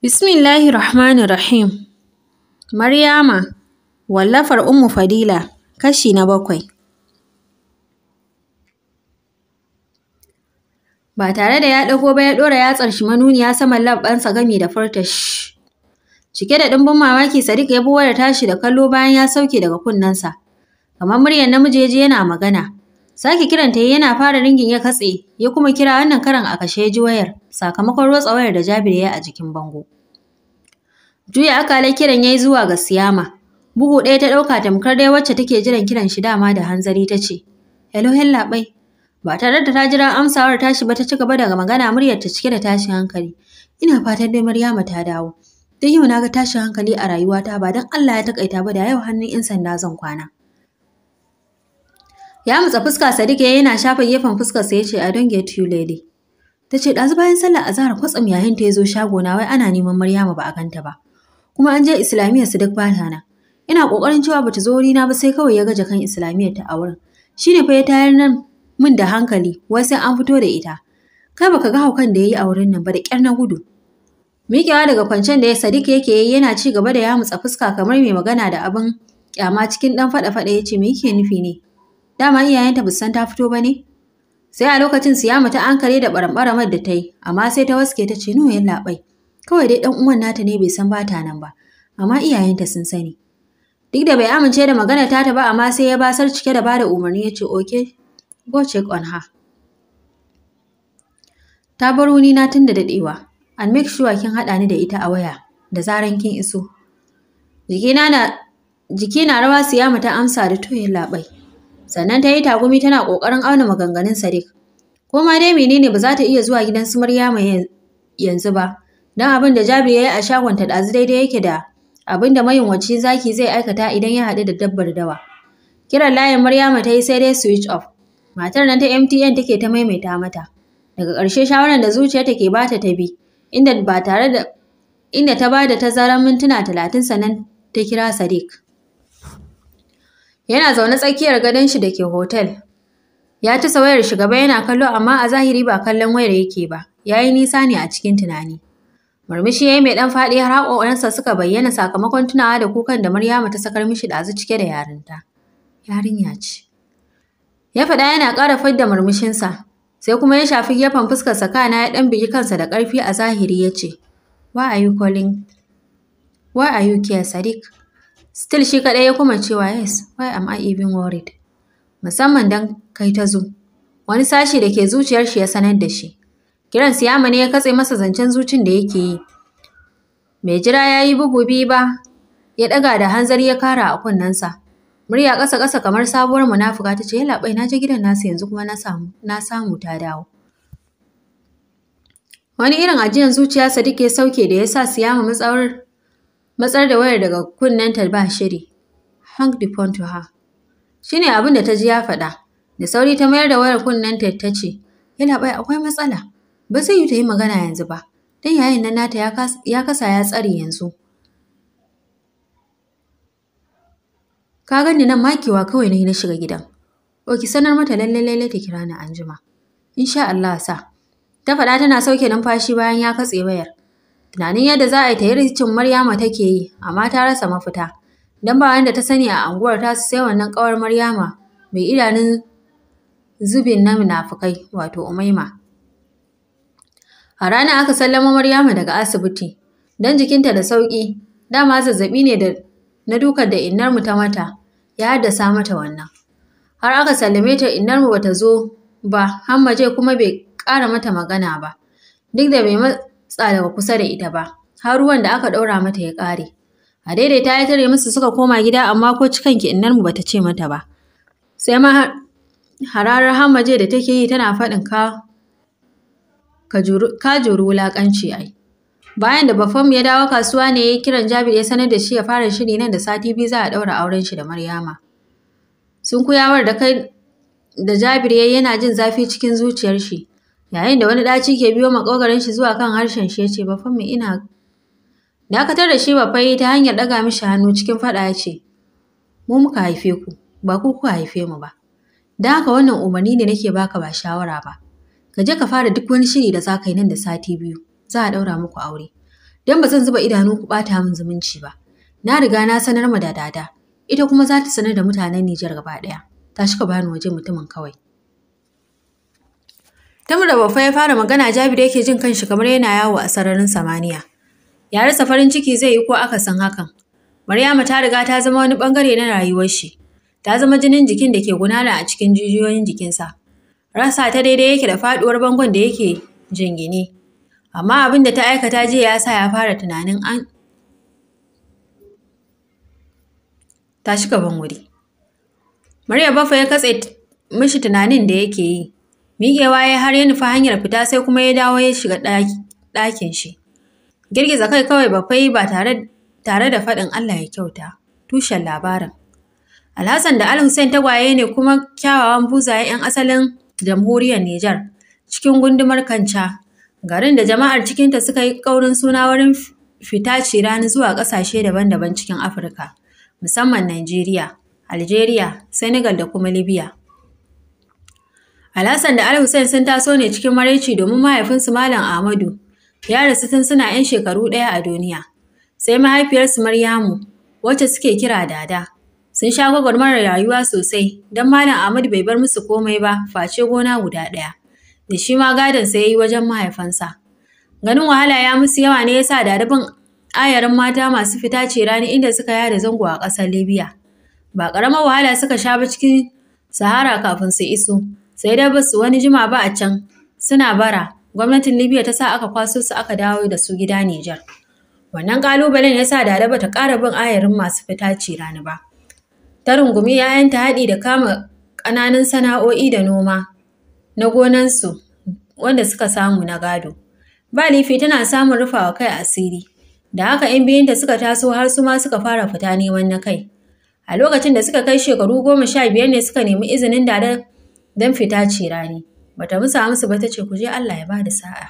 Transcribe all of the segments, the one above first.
Bismillahir Rahmanir Rahim. Maryama, wallafar Ummu Fadila, kashi na bakwai. Ba tare da ya ɗago ba ya ɗora yatsar shi manuniya saman labbansa gami da furta shi. Cike da ɗimbin mamaki Sadiq ya bi wayar tashi da kallo bayan ya sauke daga kunnensa. Kamar muryar namiji ya ji yana magana. Sake kiranta yana fara ringin ya katse, ya kuma kira wannan karan a kashe ya ji wayar, sakamakon rotsa wayar da Jabir ya yi a jikin bango. Juya akalai kiran ya yi zuwa ga Siyama. Bugu ɗaya ta ɗauka tamkar dai wacce take jiran kiran shi dama da hanzari ta ce, Hello labai. Ba tare da ta jira amsawar tashi ba ta ci gaba daga magana muryar ta cike da tashin hankali. Ina fatan dai Maryama ta dawo. Don yau na ga tashin hankali a rayuwata ba don Allah ya takaita ba da yau hannun 'yan sanda zan kwana. Ya mutsa fuska Sadiq ya yana shafa gefen fuskarsa ya ce I don't get you lady. Ta ce ɗazu bayan sallar azahar kwatsam yayin ta ya zo shago na wai ana neman Maryama ba a ganta ba. Kuma an je Islamiyyar su duk bata na. Ina ƙoƙarin cewa bata zo wurina ba sai kawai ya ga jakan Islamiyyar ta a wurin. Shi ne fa ya tayar nan min da hankali wai sai an fito da ita. Kai baka ga haukan da ya yi a wurin nan ba da ƙyar na gudu. Miƙewa daga kwancen da ya Sadiq yake yi yana ci gaba da yamutsa fuska kamar mai magana da abin kyama cikin ɗan faɗa-faɗa ya ce me yake nufi ne? Dama iyayenta ba san ta fito ba ne? Sai a lokacin Siyama ta ankare da ɓaramɓaramar da ta yi, amma sai ta waske ta ce nuwa labai. Kawai dai ɗan uwan nata ne bai san bata nan ba, amma iyayenta sun sani. Duk da bai amince da magana ta ta ba amma sai ya basar cike da bada umarni ya ce oke go check on her. Ta bar wuni na tun da daɗewa, and make sure kin haɗa ni da ita a waya da zaran kin iso. Jikina na jiki na rawa Siyama ta amsa da toyin labai. Sannan ta yi tagumi tana ƙoƙarin auna maganganun Sadiq. Ko ma dai menene ba za ta iya zuwa gidan su Maryama yanzu ba, don abin da Jabir ya yi a shagonta ɗazu daidai yake da abin da mayunwaci zaki zai aikata idan ya haɗu da dabbar dawa. Kiran layin Maryama ta yi sai dai switch off. Matar nan ta MTN take ta maimaita mata. Daga ƙarshe shawarar da zuciyarta ke bata ta bi, inda ba tare da inda ta ba da tazarar mintuna talatin sannan ta kira Sadiq. Yana zaune tsakiyar gadon shi da ke hotel. Ya ci wayar shi gaba yana kallo amma a zahiri ba kallon wayar yake ba. Ya yi nisa ne a cikin tunani. Murmushi ya yi mai ɗan faɗi har haƙoƙarinsa suka bayyana sakamakon tunawa da kukan da Maryama ta sakar mishi ɗazu cike da yarinta. Yarinya ce. Ya faɗa yana ƙara fadda murmushinsa. Sai kuma ya shafi gefen fuskarsa kana ya ɗan bigi kansa da ƙarfi a zahiri ya ce, Why are you calling? Why are you here, Sadiq? Still shi kaɗai ya kuma cewa yes, why am I even worried? Musamman don kai ta zo. Wani sashi da ke zuciyar shi ya sanar da shi. Kiran siyama ne ya katse masa zancen zucin da yake yi. Mai jira ya yi bugu biyu ba, ya ɗaga da hanzari ya kara a kunnensa. Murya ƙasa ƙasa kamar sabuwar munafuka ta ce, "Yala bai na je gidan nasu yanzu kuma na samu, na samu ta dawo." Wani irin ajiyan zuciya Sadiq ya sauke da ya sa siyama matsawar matsar da wayar daga kunnenta ba shiri. Hang the phone to her. Shi ne abin da ta ji ya faɗa. Da sauri ta mayar da wayar kunnenta ta ce, Yana bai akwai matsala. Ba zai yi ta yi magana yanzu ba. Dan yayin nan nata ya kasa ya tsare yanzu. Ka gani nan makewa kawai na yi na shiga gidan. O ki sanar mata lalle lalle ta kira ni anjima. Insha Allah sa. Ta faɗa tana sauke numfashi bayan ya katse wayar. Tunanin yadda za a yi ta yi ricin Maryama take yi, amma ta rasa mafita. Don ba wanda ta sani a anguwar ta sai wannan ƙawar Maryama mai idanun zubin na munafukai wato Umaima. A rana aka sallama Maryama daga asibiti, don jikinta da sauƙi, dama zazzaɓi ne da na dukar da innarmu ta mata, ya haddasa mata wannan. Har aka sallame ta innarmu bata zo ba, Hammaje kuma bai ƙara mata magana ba, duk da bai matsa daga kusa da ita ba, har ruwan da aka ɗaura mata ya ƙare. A daidaita ya tare musu suka koma gida amma ko cikan ki innarmu bata ce mata ba. Sai ma hararar Hammaje da take yi tana faɗin ka ka juri wulaƙanci ai. Bayan da Bafam ya dawo kasuwa ne ya yi kiran Jabir ya sanar da shi ya fara shiri nan da sati biyu za a ɗaura auren shi da Maryama. Sun kuyawar da kai da Jabir ya yana jin zafi cikin zuciyar shi. Yayin da wani ɗaci ke biyo maƙogarin shi zuwa kan harshen shi ya ce Bafam ina Dakatar da shi Bafai ta hanyar ɗaga mishi hannu cikin faɗa ya ce, Mu muka haife ku, ba ku kuka haife mu ba. Don haka wannan umarni ne nake baka ba shawara ba. Ka je ka fara duk wani shiri da za ka yi nan da sati biyu, za a ɗaura muku aure. don ba zan zuba idanu ku ɓata min zumunci ba. Na riga na sanar ma da dada, ita kuma za ta sanar da mutanen Nijar gaba ɗaya. Tashi ka bani waje mutumin kawai. Tamar da Baffa ya fara magana Jabiru yake jin kanshi kamar yana yawo a sararin samaniya. Ya rasa farin ciki zai yi ko aka san hakan. Maryama ta riga ta zama wani bangare na rayuwar shi. Ta zama jinin jikin da ke gudana a cikin jijiyoyin jikinsa. Rasa ta daidai yake da faduwar bangon da yake jingine. Amma abin da ta aikata jiya ya sa ya fara tunanin an tashi gaban wuri. Maryam Baffa ya katse mishi tunanin da yake yi. Miƙewa ya har ya nufi hanyar fita sai kuma ya dawo ya shiga ɗakin shi. Girgiza kai kawai Baffa ba tare tare da faɗin Allah ya kyauta. Tushen labarin. Alhassan da Al-Hussein tagwaye ne kuma kyawawan buzaye 'yan asalin jamhuriyar Nijar cikin gundumar Kanca. Garin da jama'ar cikinta suka yi ƙaurin suna wurin fita cirani zuwa ƙasashe daban-daban cikin Afirka, musamman Najeriya, Algeria, Senegal da kuma Libya. Alhassan da Al-Hussein sun taso ne cikin maraici domin mahaifinsu Malam Ahmadu ya rasu tun suna 'yan shekaru ɗaya a duniya. Sai mahaifiyarsu Maryamu, wacce suke kira Dada, sun sha gwagwarmarar rayuwa sosai don Malam Ahmadu bai bar musu komai ba face gona guda ɗaya. Da shi ma gadonsa ya yi wajen mahaifansa. Ganin wahala ya musu yawa ne ya sa dadabin ayarin mata masu fita ce rani inda suka yada zango a ƙasar Libya. Ba ƙaramar wahala suka sha ba cikin Sahara kafin su iso. sai dai ba su wani jima ba a can suna bara gwamnatin libya ta sa aka kwaso su aka dawo da su gida nijar wannan kalubalen ya sa dada bata ƙara bin ayarin masu fita ci rani ba ta rungumi ‘ya'yanta haɗi da kama ƙananan sana'o'i da noma na gonansu wanda suka samu na gado ba lifi tana samun rufawa kai asiri da haka ‘yan biyunta suka taso har su ma suka fara fita neman na kai a lokacin da suka kai shekaru goma sha biyar ne suka nemi izinin dada don fita ce rani. Bata musa musu ba ta ce ku je Allah ya ba da sa'a.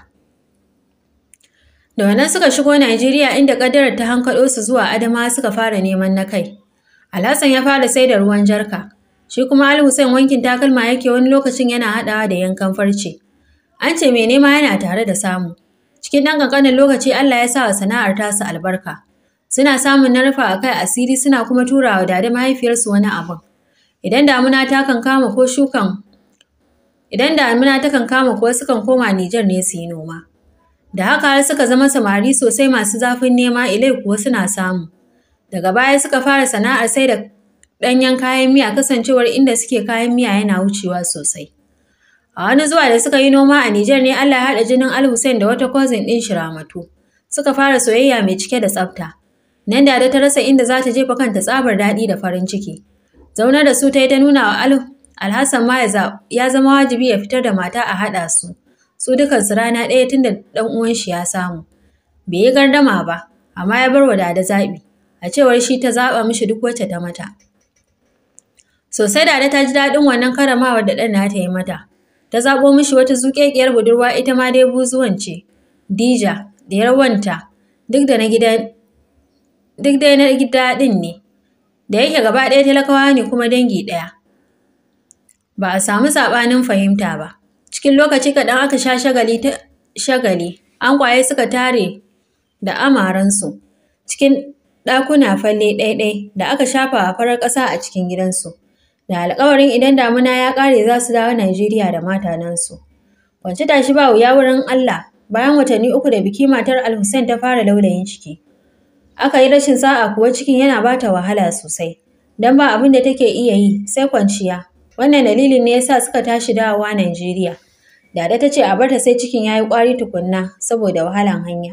Da wannan suka shigo Najeriya inda ƙaddarar ta hankaɗo su zuwa Adama suka fara neman na kai. Alhassan ya fara sai da ruwan jarka. Shi kuma Ali Hussein wankin takalma yake wani lokacin yana haɗawa da yankan farce. An ce mai nema yana tare da samu. Cikin ɗan ƙanƙanin lokaci Allah ya sa wa sana'ar tasu albarka. Suna samun na rufa a kai asiri suna kuma turawa da mahaifiyarsu wani abun. Idan damuna ta kan kama ko shukan Idan damina takan kama kuwa sukan koma Nijar ne su yi noma. Da haka har suka zama samari sosai masu zafin nema ilai kuwa suna samu. Daga baya suka fara sana'ar sai da ɗanyen kayan miya kasancewar inda suke kayan miya yana wucewa sosai. A wani zuwa da suka yi noma a Nijar ne Allah ya haɗa jinin Al Hussein da wata cousin ɗin Shiramatu. Suka fara soyayya mai cike da tsafta. Nan da ta rasa inda za ta jefa kanta tsabar daɗi da farin ciki. Zaunar da su ta yi ta nuna wa Al Alhassan ma ya zama wajibi ya fitar da mata a haɗa su, su dukansu rana ɗaya tun da ɗan uwan shi ya samu. Bai yi gardama ba, amma ya bar wa Dada zaɓi, a cewar shi ta zaɓa mishi duk wacce ta mata. Sosai Dada ta ji daɗin wannan karamawar da ɗan nata yi mata. Ta zaɓo mishi wata zuƙeƙiyar budurwa ita ma dai buzuwan ce, Dija, da yarwanta, duk da na gida duk dai na gida ɗin ne. Da yake gaba ɗaya talakawa ne kuma dangi ɗaya. ba a samu saɓanin fahimta ba. Cikin lokaci kaɗan aka sha shagali ta shagali, an kwaye suka tare da amaransu cikin ɗakuna falle ɗaiɗai da aka shafa a farar ƙasa a cikin gidansu. Da alƙawarin idan damuna ya ƙare za su dawo Najeriya da matanansu. Kwanci tashi ba wuya wurin Allah bayan watanni uku da biki matar Al-Hussein ta fara laulayin ciki. Aka yi rashin sa'a kuwa cikin yana ba ta wahala sosai. Don ba abin da take iya yi sai kwanciya Wannan dalilin ne yasa suka tashi dawowa Najeriya. Dada ta ce a barta sai cikin ya yi ƙwari tukunna saboda wahalan hanya.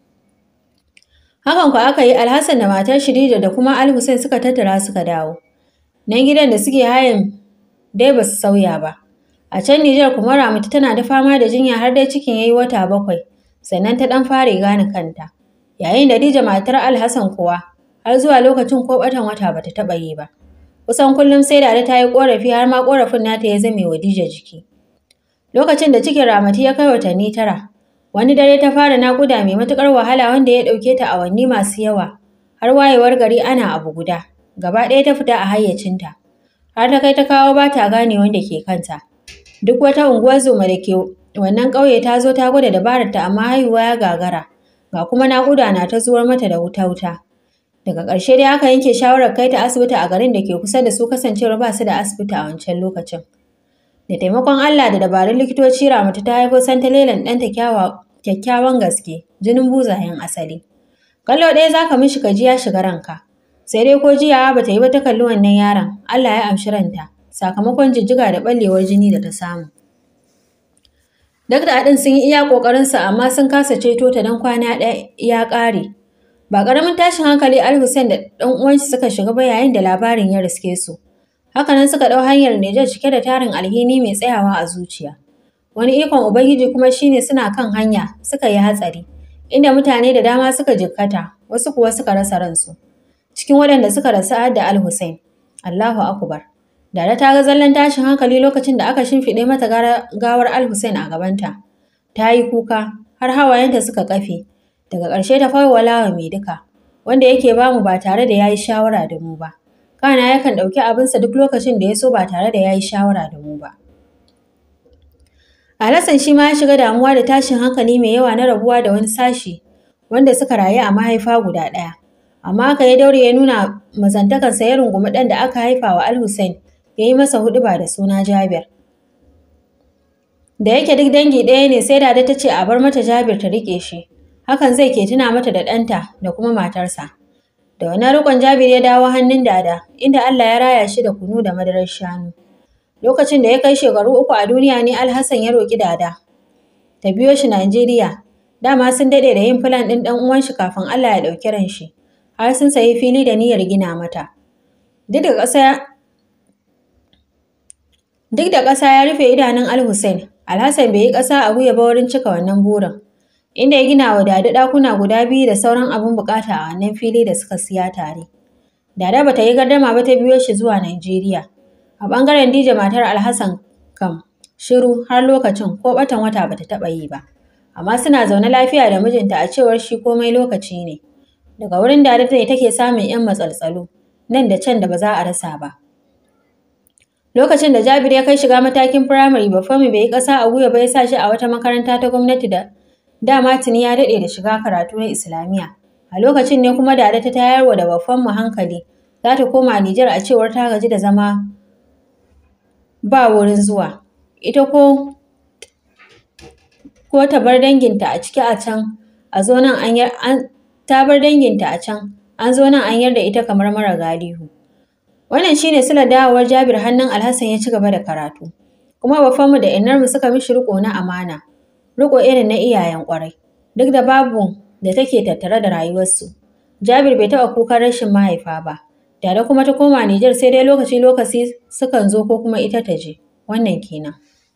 Hakan ku aka yi Alhassan da matar Shirija da kuma Al Hussein suka tattara suka dawo. Nan gidan da suke hayan dai ba su sauya ba. A can Nijar kuma Ramatu tana da fama da jinya har dai cikin ya yi wata bakwai, sannan ta ɗan fara gane kanta. Yayin da Dija matar Alhassan kuwa har zuwa lokacin ko ɓatan wata bata taɓa yi ba. Kusan kullum sai Dada ta yi ƙorafi har ma ƙorafin nata ya zame wa Dija jiki. Lokacin da cikin Ramatu ya kai watanni tara, wani dare ta fara naƙuda mai matuƙar wahala wanda ya ɗauke ta awanni masu yawa, har wayewar gari ana abu guda. Gaba ɗaya ta fita a hayyacinta. Har ta kai ta kawo ba ta gane wanda ke kanta. Duk wata unguwar zoma da ke wannan ƙauye ta zo ta gwada dabararta amma haihuwa ya gagara. ga kuma naƙuda na ta zuwar mata da wuta-wuta. Daga ƙarshe dai aka yanke shawarar kai ta asibiti a garin da ke kusa da su kasancewar ba su da asibiti a wancan lokacin. Da taimakon Allah da dabarun likitoci Ramatu ta haifo santalelan ɗanta kyakkyawan gaske, jinin buzayen asali. Kallo ɗaya za ka mishi ka ji ya shiga ranka. Sai dai ko jiya ba ta yi ba ta kalli wannan yaron, Allah ya amshi ranta, sakamakon jijjiga da ɓallewar jini da ta samu. Duk da haɗin sun yi iya ƙoƙarinsu amma sun kasa ceto ta don kwana ɗaya ya ƙare. Ba ƙaramin tashin hankali Al Hussein da ɗan uwanshi suka shiga ba yayin da labarin ya riske su. Hakanan suka ɗau hanyar Nijar cike da tarin alhini mai tsayawa a zuciya. Wani ikon Ubangiji kuma shine suna kan hanya suka yi hatsari, inda mutane da dama suka jikkata, wasu kuwa suka rasa ransu. Cikin waɗanda suka rasu har da Al Hussein. Allahu Akbar. Dada ta ga zallan tashin hankali lokacin da aka shimfiɗe mata gawar Al Hussein a gabanta. Ta yi kuka, har hawayenta suka kafe. Daga ƙarshe ta fawwala wa mai duka, wanda yake bamu ba tare da ya yi shawara da mu ba. Kana yakan ɗauki abinsa duk lokacin da ya so ba tare da ya yi shawara da mu ba. Alassan shi ma ya shiga damuwa da tashin hankali mai yawa na rabuwa da wani sashi wanda suka rayu a mahaifa guda ɗaya. Amma haka ya daure ya nuna mazantakarsa ya rungumi ɗan da aka haifa wa Al Hussein ya yi masa huɗuba da suna Jabir. Da yake duk dangi ɗaya ne sai Dada ta ce a bar mata Jabir ta riƙe shi. Hakan zai ke tuna mata da ɗanta da kuma matarsa. Da wani riƙon Jabir ya dawo hannun Dada, inda Allah ya raya shi da kunu da madarar shanu. Lokacin da ya kai shekaru uku a duniya ne Alhassan ya roƙi Dada. Ta biyo shi Najeriya. Dama sun daɗe da yin filan ɗin ɗan uwan shi kafin Allah ya ɗauki ran shi. Har sun sayi fili da niyyar gina mata. Duk da ƙasa Duk da ƙasa ya rufe idanun Al Hussein, Alhassan bai yi ƙasa a gwiwa ba wurin cika wannan burin. Inda ya gina wa Dada ɗakuna guda biyu da sauran abin buƙata a wannan fili da suka siya tare. Dada bata yi gardama ba ta biyo shi zuwa Najeriya. A ɓangaren Dija matar Alhassan kam shiru har lokacin ko ɓatan wata bata taɓa yi ba. Amma suna zaune lafiya da mijinta a cewar shi komai lokaci ne. Daga wurin Dada ne take samun 'yan matsaltsalu nan da can da ba za a rasa ba. Lokacin da Jabir ya kai shiga matakin firamare Bafami bai yi ƙasa a gwiwa ba ya sa shi a wata makaranta ta gwamnati da dama tuni ya daɗe da shiga karatu na Islamiyya. A lokacin ne kuma Dada ta tayarwa da Bafanmu hankali za ta koma Nijar a cewar ta gaji da zama ba wurin zuwa. Ita ko ko ta bar danginta a ciki a can a zo nan an ta bar danginta a can an zo nan an yarda ita kamar mara galihu. Wannan shine silar dawowar Jabir hannun Alhassan ya ci gaba da karatu. Kuma bafanmu da innarmu suka mishi riko na amana, riko irin na iyayen ƙwarai, duk da babu da take tattare da rayuwarsu. Jabir bai taɓa kukan rashin mahaifa ba, Dada kuma ta koma Nijar sai dai lokaci-lokaci sukan zo ko kuma ita ta je, wannan kenan.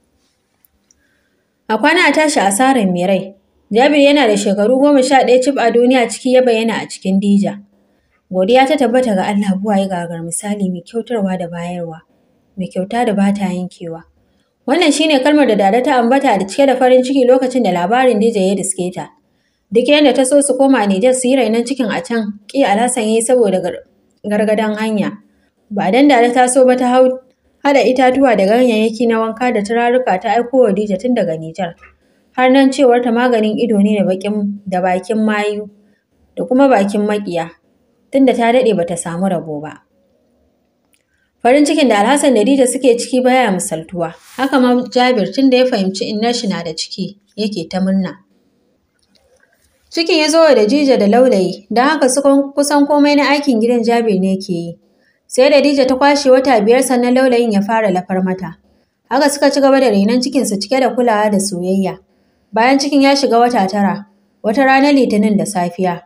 A kwana a tashi asarar mai rai, Jabir yana da shekaru goma sha ɗaya cif a duniya ciki ya bayyana a cikin Dija. Godiya ta tabbata ga Allah buwaye gagar misali mai kyautarwa da bayarwa, mai kyauta da ba ta yankewa. Wannan shine kalmar da Dada ta ambata da cike da farin ciki lokacin da labarin Dija ya riske ta. Duk yadda ta so su koma Nijar su yi rainon cikin a can, ƙi Alhassan ya yi saboda gargadan hanya. Ba dan Dada ta so ba ta hau haɗa itatuwa da ganyayyaki na wanka da turaruka ta aiko wa Dija tun daga Nijar. Har nan cewar ta maganin ido ne da bakin mayu da kuma bakin maƙiya. tunda ta daɗe ba ta samu rabo ba. Farin cikin da Alhassan da Dija suke ciki baya misaltuwa, haka ma Jabir tun da ya fahimci innar shi na da ciki yake ta murna. Cikin ya zo da Dija da Laulayi, don haka su kusan komai na aikin gidan Jabir ne ke yi. Sai da Dija ta kwashe wata biyar sannan Laulayin ya fara lafar mata. Haka suka ci gaba da renon cikinsu cike da kulawa da soyayya. Bayan cikin ya shiga wata tara, wata ranar Litinin da safiya,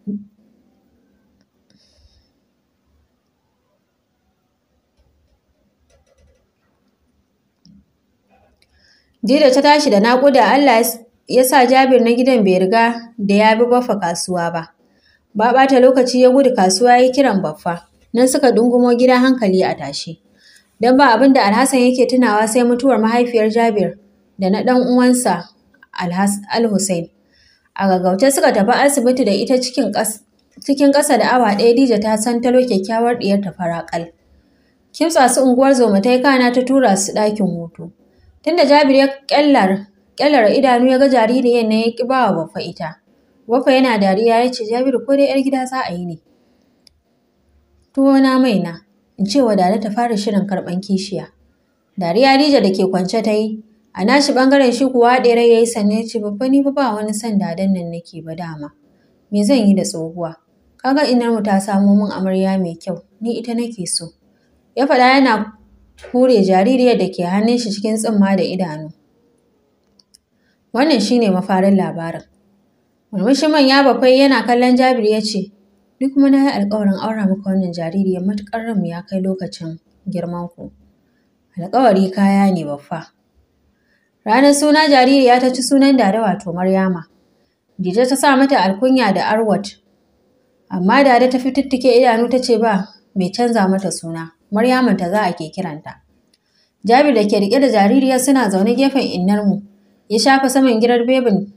Dida ta tashi da naƙuda Allah ya sa Jabir na gidan bai riga da ya bi Baffa kasuwa ba. Ba ɓata lokaci ya gudu kasuwa ya kiran Baffa. Nan suka dungumo gida hankali a tashe. Don ba abin da Alhassan yake tunawa sai mutuwar mahaifiyar Jabir da na ɗan uwansa Al-Hussein. A gaggauta suka tafi asibiti da ita cikin cikin ƙasa da awa ɗaya Dija ta san talo kyakkyawar ɗiyarta faraƙal. Kimtsa su unguwar zoma ta yi kana ta tura su ɗakin hutu. Tunda Jabir ya kyallar kyallar idanu ya ga jaririyar ne ya ki bawa baffa ita. Wafa yana dariya ya ce Jabiru ko dai 'yar gida za a yi ne. Tuwo na mai na, in ce wa Dada ta fara shirin karɓan kishiya. Dariya Dija da ke kwance ta yi, a nashi ɓangaren shi kuwa haɗe rai ya yi sannan ya ce babba ni ba wani son dadan nan nake ba dama. Me zan yi da tsohuwa? Kaga inarmu ta samo min amarya mai kyau, ni ita nake so. Ya faɗa yana hure jaririyar da ke hannun shi cikin tsimma da idanu. Wannan shine mafarin labarin. Murmushin manya bakwai yana kallon Jabir ya ce, Ni kuma na yi alƙawarin aura maka wannan jaririyar matuƙar ranmu ya kai lokacin girman ku. Alƙawari kaya ne baffa. Ranar suna jaririya ta ci sunan Dada wato Maryama. Dije ta sa mata alkunya da Arwat. Amma Dada ta fitittike idanu ta ce ba mai canza mata suna. Maryaman ta za a ke kiranta. Jabir da ke riƙe da jaririya suna zaune gefen innarmu. Ya shafa saman girar bebin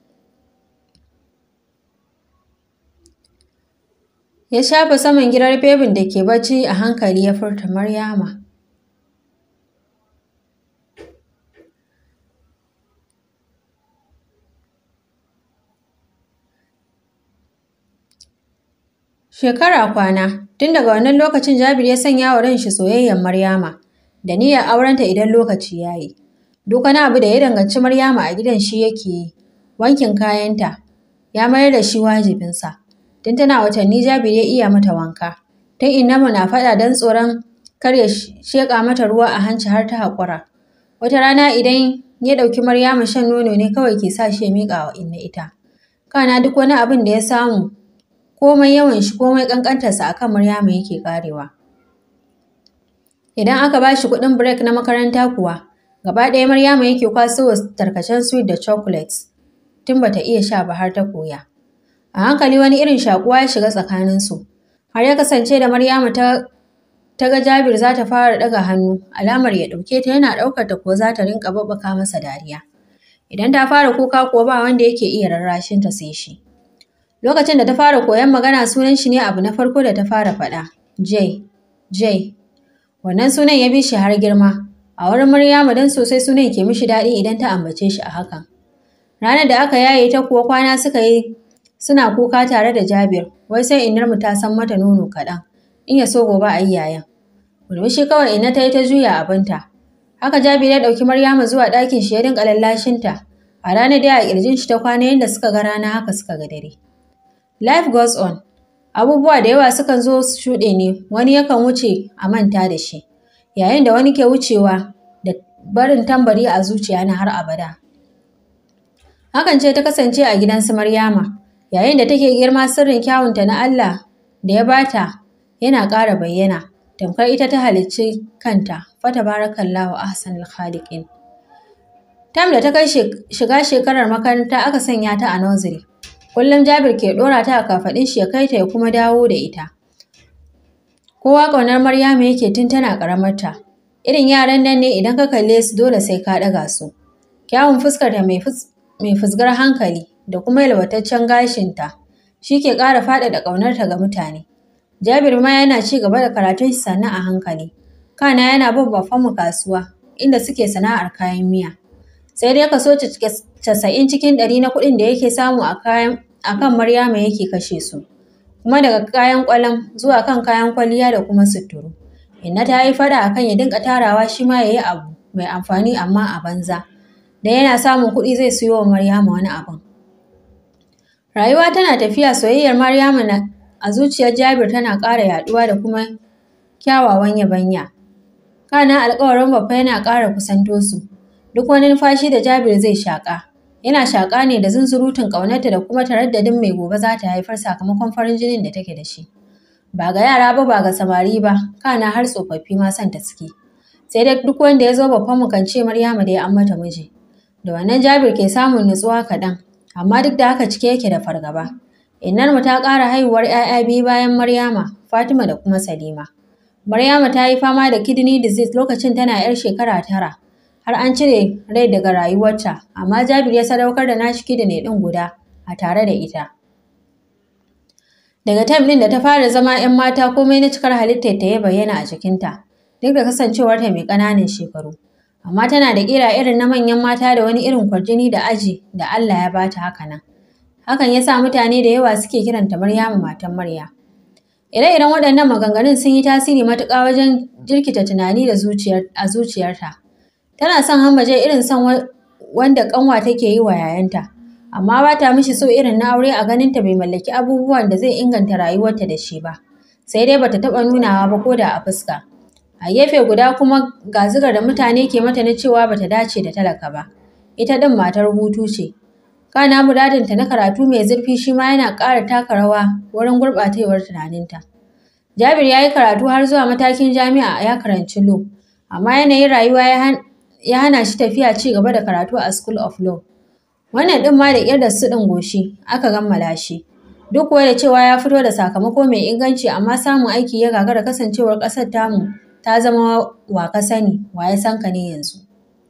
Ya shafa saman girar bebin da ke bacci a hankali ya furta Maryama. Shekara kwana, tun daga wannan lokacin Jabir ya sanya wa ranshi soyayyar Maryama, da niyyar aurenta idan lokaci ya yi. Duk wani abu da ya danganci Maryama a gidan shi yake yi, wankin kayanta, ya mayar da shi wajibinsa. Tun tana watanni Jabir ya iya mata wanka, tun Innamu na faɗa don tsoron kar ya sheƙa mata ruwa a hanci har ta haƙura. Wata rana idan ya ɗauki Maryama shan nono ne kawai ke sa shi ya miƙa wa Inna ita. Kana duk wani abin da ya samu komai yawan shi komai ƙanƙantarsa a kan Maryama yake ƙarewa. Idan aka ba shi kuɗin break na makaranta kuwa, gaba ɗaya Maryama yake kwaso wa tarkacen sweet da chocolates, tun bata iya sha ba har ta koya. A hankali wani irin shakuwa ya shiga tsakaninsu, har ya kasance da Maryama ta ta ga Jabir za ta fara ɗaga hannu, alamar ya ɗauke ta yana ɗaukar ta ko za ta rinƙa babbaka masa dariya. Idan ta fara kuka kuwa ba wanda yake iya rarrashin ta sai shi. Lokacin da ta fara koyon magana sunan shi ne abu na farko da ta fara faɗa, J, J. Wannan sunan ya bi shi har girma, a wurin Maryama don sosai sunan ke mishi daɗi idan ta ambace shi a hakan. Ranar da aka yaye ta kuwa kwana suka yi suna kuka tare da Jabir, wai sai inarmu ta san mata nono kaɗan, in ya so gobe a yi yayan. Murmushi kawai ina ta yi ta juya abinta. Haka Jabir ya ɗauki Maryama zuwa ɗakin shi ya dinga lallashinta. A ranar dai a ƙirjin shi ta kwana yadda suka ga rana haka suka ga dare. Life goes on. Abubuwa da yawa sukan zo su shuɗe ne, wani yakan wuce a manta da shi, yayin da wani ke wucewa da barin tambari a zuciya na har abada. Hakan ce ta kasance a gidan su Maryama, yayin da take girma sirrin kyawunta na Allah da ya bata yana ƙara bayyana, tamkar ita ta halicci kanta, fata barakallahu ahsanul khaliqin. Tam da ta kai shiga shekarar makaranta aka sanya ta a nursery. Kullum Jabir ke ɗora ta a kafaɗin shi ya kai ta ya kuma dawo da ita. Kowa ƙaunar Maryama yake tun tana ƙaramarta. Irin yaran nan ne idan ka kalle su dole sai ka ɗaga su. Kyawun fuskarta mai fusgar hankali da kuma yalwataccen gashinta shi ke ƙara faɗaɗa ƙaunarta ga mutane. Jabir ma yana ci gaba da karatun shi sannan a hankali. Kana yana bin mu kasuwa inda suke sana'ar kayan miya. Sai dai kaso casa'in cikin ɗari na kuɗin da yake samu a kayan a kan Maryama yake kashe su. Kuma daga kayan ƙwalam zuwa kan kayan kwalliya da kuma suturu. Inna ta yi fada akan ya dinga tarawa shi ma ya yi abu mai amfani amma a banza. Da yana samun kuɗi zai siyo wa Maryama wani abin. Rayuwa tana tafiya soyayyar Maryama na a zuciyar Jabir tana ƙara yaɗuwa da kuma kyawawan yabanya. Kana alƙawarin babba yana ƙara kusanto su. Duk wani numfashi da Jabir zai shaƙa, yana shaƙa ne da zunzurutun ƙaunarta da kuma taraddadin mai gobe za ta haifar sakamakon farin jinin da take da shi. Ba ga yara ba ba ga samari ba, kana har tsofaffi ma son ta suke. Sai dai duk wanda ya zo babban mu kan ce Maryama da ya an mata miji. Da wannan Jabir ke samun nutsuwa kaɗan, amma duk da haka cike yake da fargaba. Innarmu ta ƙara haihuwar ‘ya'ya biyu bayan Maryama, Fatima da kuma Salima. Maryama ta yi fama da kidney disease lokacin tana ‘yar shekara tara. Har an cire rai daga rayuwarta, amma Jabir ya sadaukar da nashi kidney ɗin guda a tare da ita. Daga time ɗin da ta fara zama ‘yan mata komai na cikar halittar ta ya bayyana a jikinta, duk da kasancewarta mai ƙananan shekaru. Amma tana da ƙira irin na manyan mata da wani irin kwarjini da aji da Allah ya bata haka nan. Hakan ya sa mutane da yawa suke kiranta Maryamu matan Marya. Ire-iren waɗannan maganganun sun yi tasiri matuƙa wajen jirkita tunani da zuciyar a zuciyarta. Tana son hambaje irin son wanda ƙanwa take yi wa yayanta, amma ba ta mishi so irin na aure a ganinta bai mallaki abubuwan da zai inganta rayuwarta da shi ba. Sai dai bata taɓa nunawa ba ko da a fuska. A gefe guda kuma ga zigar da mutane ke mata na cewa bata dace da talaka ba. Ita ɗin matar hutu ce. Kana muradinta na karatu mai zurfi shi ma yana ƙara taka rawa wurin gurɓatewar tunaninta. Jabir ya yi karatu har zuwa matakin jami'a ya karanci law, amma yanayin rayuwa ya hana shi tafiya ci gaba da karatu a School of Law. Wannan ɗin ma da ƙyar da su ɗin goshi aka kammala shi. Duk kuwa da cewa ya fito da sakamako mai inganci amma samun aiki ya gagara kasancewar ƙasar tamu ta zama wa ka sani wa ya san ka ne yanzu.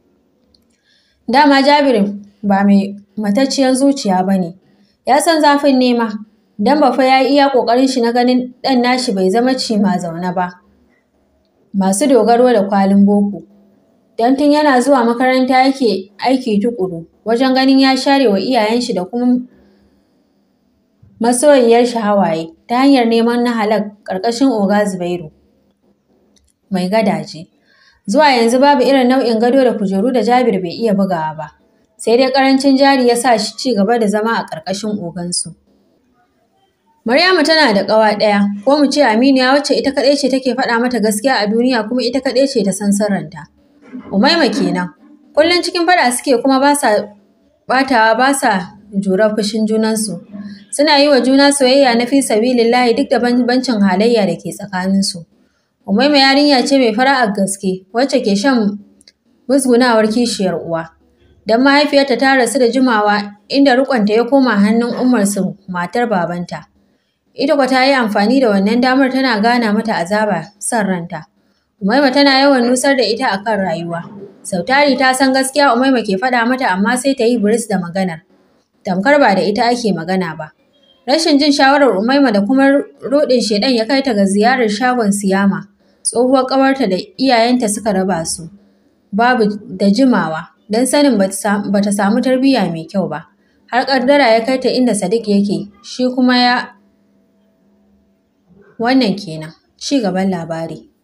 Dama Jabir ba mai matacciyar zuciya ba ne, ya san zafin nema, don ba fa ya iya ƙoƙarin shi na ganin ɗan nashi bai zama ci ma zaune ba. Masu dogaro da kwalin boko. Don tun yana zuwa makaranta yake aiki tuƙuru wajen ganin ya share wa iyayen shi da kuma masoyiyar shi hawaye ta hanyar neman na halak ƙarƙashin Oga Zubairu. Mai gadaje. Zuwa yanzu babu irin nau'in gado da kujeru da Jabir bai iya bugawa ba. Sai dai ƙarancin jari ya sa shi ci gaba da zama a ƙarƙashin ogansu. Maryamu tana da ƙawa ɗaya, ko mu ce Aminiya wacce ita kaɗai ce take faɗa mata gaskiya a duniya kuma ita kaɗai ce ta san sirrinta. Umaima kenan. Kullum cikin faɗa suke kuma ba sa ɓatawa ba sa jurar fushin junansu. Suna yi wa juna soyayya na fi sabilillahi duk da bambancin halayya da ke tsakaninsu. Umaima yarinya ce mai fara'ar gaske wacce ke shan musgunawar kishiyar uwa. Don mahaifiyarta ta rasu da jimawa inda riƙonta ya koma hannun umarsu matar babanta. Ita kwa ta yi amfani da wannan damar tana gana mata azaba son ranta. Umaima tana yawan nusar da ita akan rayuwa. Sautari ta san gaskiya Umaima ke faɗa mata amma sai ta yi biris da maganar. Tamkar ba da ita ake magana ba. Rashin jin shawarar Umaima da kuma roɗin shedan ya kai ta ga ziyarar shagon Siyama. Tsohuwar ƙawarta da iyayenta suka raba su. Babu da jimawa don sanin ba ta samu tarbiyya mai kyau ba. Har ƙaddara ya kai ta inda Sadiq yake, shi kuma ya Wannan kenan, ci gaban labari.